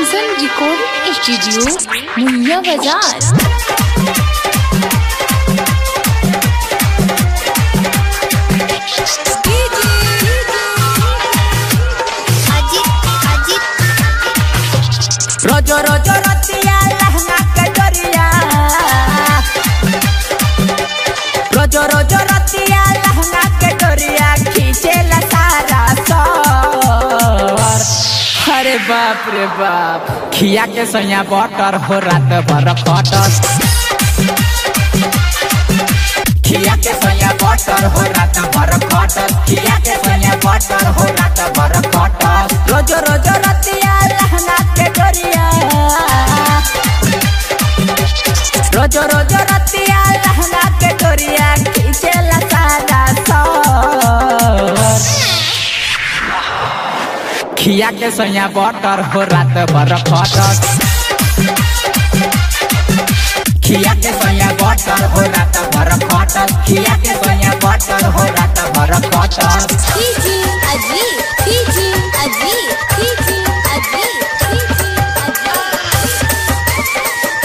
Vision Recording Studio, Munya Bazaar. रोजो रोजो रतिया लहंगा के डोरिया रोजो रोजो रतिया लहंगा के डोरिया खींचे ला सारा सर अरे बाप रे बाप खिया के सैया बटर हो रात भर खटर खिया के सैया बटर हो रात भर खटर खिया के सैया बटर हो रात भर खटर रोजो रोजो रतिया लहंगा के डोरिया रोजो रोजो रतिया लहंगा के डोरिया खींचे ला सारा सर खिया के सैया बटर हो रात भर खटर खिया के सैया बटर हो रात भर खटर खिया के सैया बटर हो रात भर खटर DJ Ajit, DJ Ajit, DJ Ajit, DJ Ajit.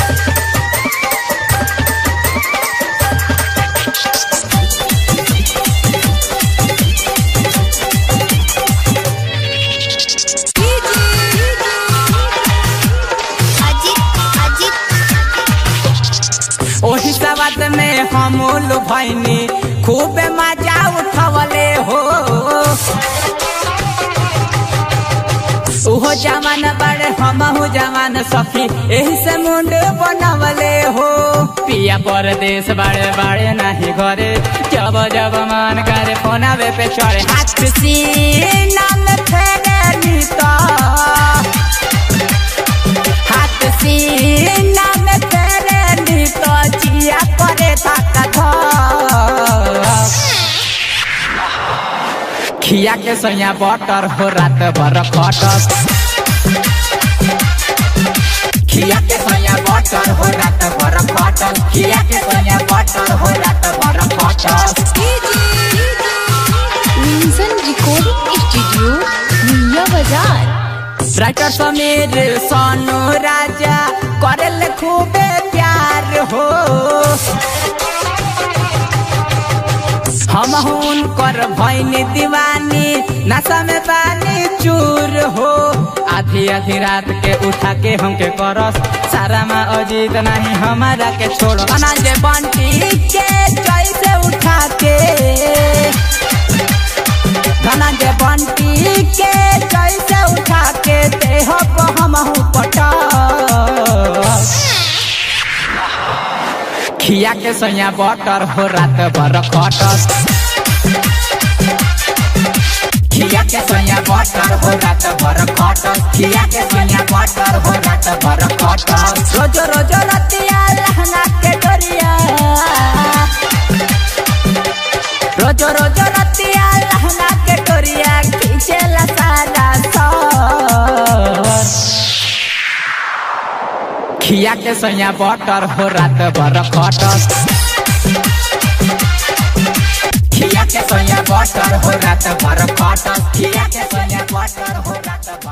ओही सवाद में हम भैनी खूब मजा उठवले हो उहो जवान बड़े हमहू जवान सखी एही से मुंड बनवले हो पिया परदेश बड़े बड़े नहीं घरे जब जब मन करे फोनावे पे चढ़े हाथ सीना में फेरे नीता हाथ सीना में तेरे नीतो जिया करे ताकत खिया के सैया बटर हो रात भर खटर खिया के सैया बटर हो रात भर खटर खिया के सैया बटर हो रात भर खटर Vision Recording Studio, Munya Bazaar. Writer Sameer Sonu Raja करल खूबे प्यार हो हम कर भैनी दीवानी नशा में पानी चूर हो आधी आधी रात के उठा के हमके करस सारा में अजीत नहीं हमारा के छोड़ो अनाज बंटी के जैसे उठा के धनंजय बंटी के जैसे उठा के देह को हम पटा खिया के सैया बटर हो रात भर खटर खिया के सैया बटर हो रात भर खटर खिया के सैया बटर हो रात भर खटर रोजो रोजो रतिया लहंगा के डोरिया रोजो रोजो रतिया लहंगा के डोरिया खींचे ला सारा सर खिया के सैया बटर हो रात भर खटर खिया के सैया बटर हो रात भर खटर खिया के सैया बटर हो रात भर